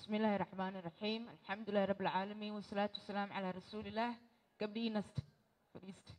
بسم الله الرحمن الرحيم الحمد لله رب العالمين والصلاة والسلام على رسول الله gabdhihii nasta fadhiista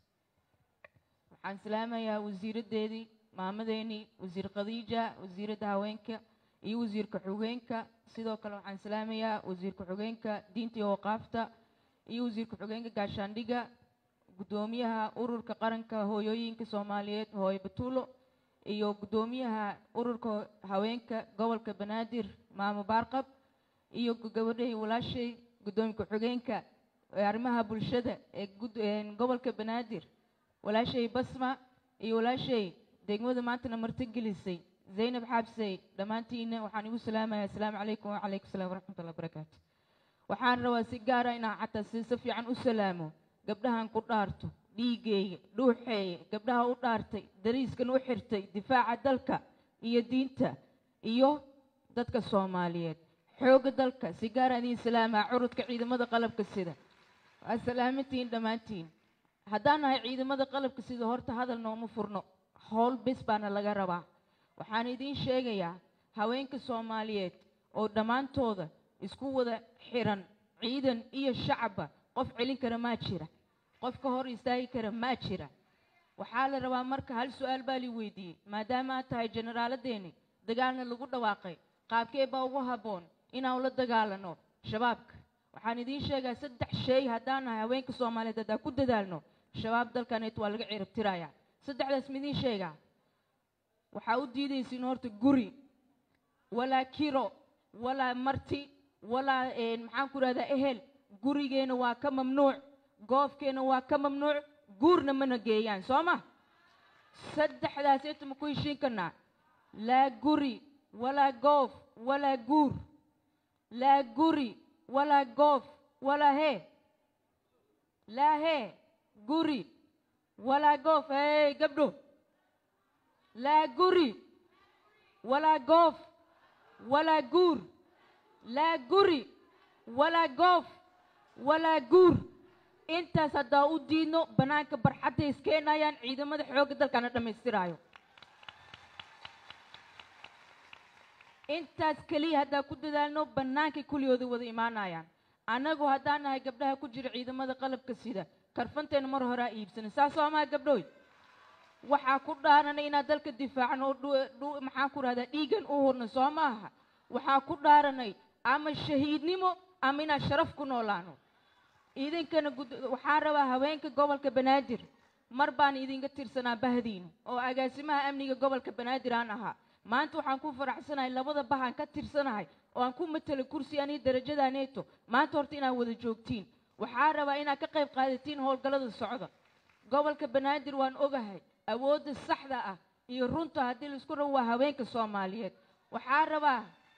waxaan salaamayaa wasiiraddeedii maamadeennii wasiir khadiija wasiiradda haweenka iyo wasiirka xogeenka sidoo kale waxaan salaamayaa wasiirka xogeenka diinta iyo waqaafta iyo wasiirka xogeenka gaashaandhiga guddoomiyaha ururka qaranka hooyooyinka soomaaliyeed hooyo batuulo iyo guddoomiyaha ururka haweenka gobolka banaadir maamo baarqab iyo gabadhay walaashay guddoomiye ku-xigeenka ee arrimaha bulshada ee gud- een gobolka banaadir walaashay basma iyo walaashay degmada maantana martigelisay zaynab xaabsey dhammaantiina waxaan igu salaamayaa asalaamu calaykum wacalaykum salaam waraxmatullahi wabarakaatu waxaan rabaa si gaara inaan xataa si si fiican u salaamo gabdhahan ku dhaarto dhiigeeya dhuuxeeya gabdhaha u dhaartay dariiskan u xirtay difaaca dalka iyo diinta iyo dadka soomaaliyeed xoogga dalka si gaara idiin salaamaa curudka ciidamada qalabka sida waa salaamantihiin dhammaantiin haddaan nahay ciidamada qalabka sida horta hadal nooma furno howl bes baana laga rabaa waxaan idiin sheegayaa haweenka soomaaliyeed oo dhammaantooda isku wada xiran ciidan iyo shacabba qof celin kara maa jira qof ka hor istaagi kara maa jira waxaa la rabaa marka hal su-aal baa li weydiiyey maadaama aad tahay jeneraaladeeni dagaalna lagu dhawaaqay qaabkee baa ugu habboon inaan ula dagaalano shabaabka waxaan idiin sheegaa saddex shay haddaan nahay haweenka soomaaliyeed haddaan ku dadaalno shabaab dalkaneet waa laga ciribtirayaa saddexdaas midiin sheegaa waxaa u diidaysiin horta guri walaa kiro walaa marti walaa een, maxaan ku rahdaa ehel gurigeena waa ka mamnuuc goofkeena waa ka mamnuuc guurna mana geeyaan soo ma saddexdaas inta ma ku heshiin karnaa laa guri walaa goof walaa guur laa guri walaa goof walaa hee laa hee guri walaa goof hey gabdho laa guri walaa goof walaa guur laa guri walaa goof walaa guur intaas haddaa u diidno bannaanka barxadda iskeenayaan ciidamada xoogga dalkana dhammaystiraayo intaas keliya haddaa ku dadaalno bannaankay kuligooda wada imaanayaan annagu haddaan nahay gabdhaha ku jira ciidamada qalabka sida karfanteena mar horaa iibsanay saas soo maha gabdhooy waxaa ku dhaaranay inaad dalka difaacno oo dhu- dhu- maxaan ku rahdaa dhiigan u hurno soo maaha waxaa ku dhaaranay ama shahiidnimo ama inaan sharaf ku noolaano idinkana gud- waxaan rabaa haweenka gobolka banaadir mar baan idinka tirsanaa bahdiina oo agaasimaha amniga gobolka banaadir aan ahaa maanta waxaan ku faraxsanahay labada bahaan ka tirsanahay oo aan ku matala kursi anii darajada neeto maanta horta inaad wada joogtiin waxaa rabaa inaad ka qayb qaadatiin howlgallada socda gobolka banaadir waan ogahay awoodda saxda ah iyo runta haddii laisku rabo waa haweenka soomaaliyeed waxaa rabaa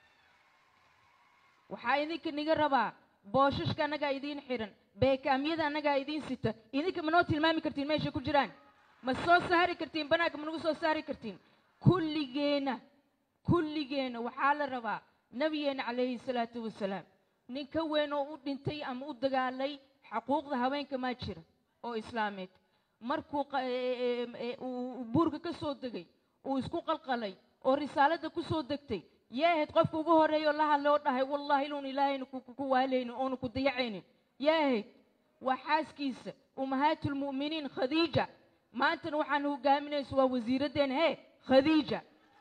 waxaa idinka niga rabaa booshashka annagaa idiin xiran beekaamyada annagaa idiin sita idinka ma noo tilmaami kartiin meeshay ku jiraan ma soo saari kartiin banaanka ma nagu soo saari kartiin kulligeena kulligeena waxaa la rabaa nabigeena calayhi salaatu wasalaam nin ka weyn oo u dhintay ama u dagaalay xaquuqda haweenka maa jira oo islaameed markuu qa- ee- ee- ee- uu buurka ka soo degay uu isku qalqalay oo risaaladda ku soo degtay yaa ahayd qofka ugu horreeya oo la hadlay oo dhahay wallaahi inuun ilaahayna ku ku waalaynin oonu ku dayacaynin yaa ahayd waa xaaskiisa ummahaatulmu'miniin khadiija maantana waxaan hogaaminaysa waa wasiiraddeena hee khadiija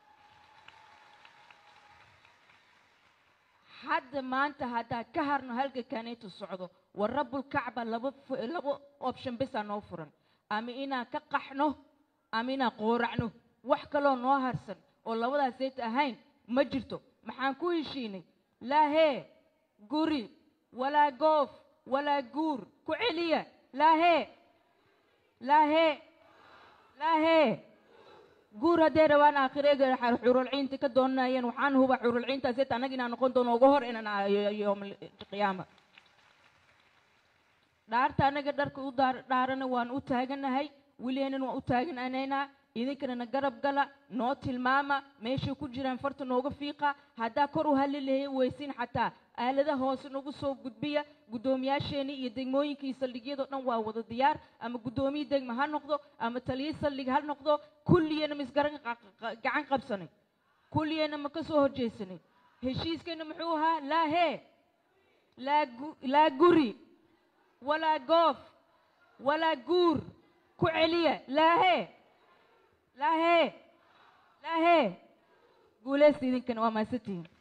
hadda maanta haddaad ka harno halka kaneetu socdo wa rabbulkacba laba fu- laba option besaa noo furan ama inaan ka qaxno ama inaan qooracno wax kaloo noo harsan oo labadaas ayt ahayn ma jirto maxaan ku heshiinay laa hee guri walaa goof walaa guur ku celiya laa hee laa hee laa hee guur hadday rabaan aakhirega xurulciinta ka doonayeen waxaan huba xurulciintaas et annaga inaan noqon doono uga hor inaan aayo yowmalqiyaama dhaarta annaga dharka u daar- dhaarana waan u taaganahay weliheenan waan u taaganaynaa idinkana na garab gala noo tilmaama meeshay ku jiraan farta nooga fiiqa haddaa kor u halli lahay weysin xataa aalada hoose nagu soo gudbiya guddoomiyaasheeni iyo degmooyinkii saldhigyadoo dhan waa wada diyaar ama guddoomiye degma ha noqdo ama taliye saldhig ha noqdo kulliyana ma isgaran qa- qa- gacan qabsanay kulliyana ma ka soo horjeesanay heshiiskeenna muxuu ahaa laa hee laa gu- laa guri walaa goof walaa guur ku celiya laa hee laa hee laa hee guulaysta idinkana waa mahadsantihiin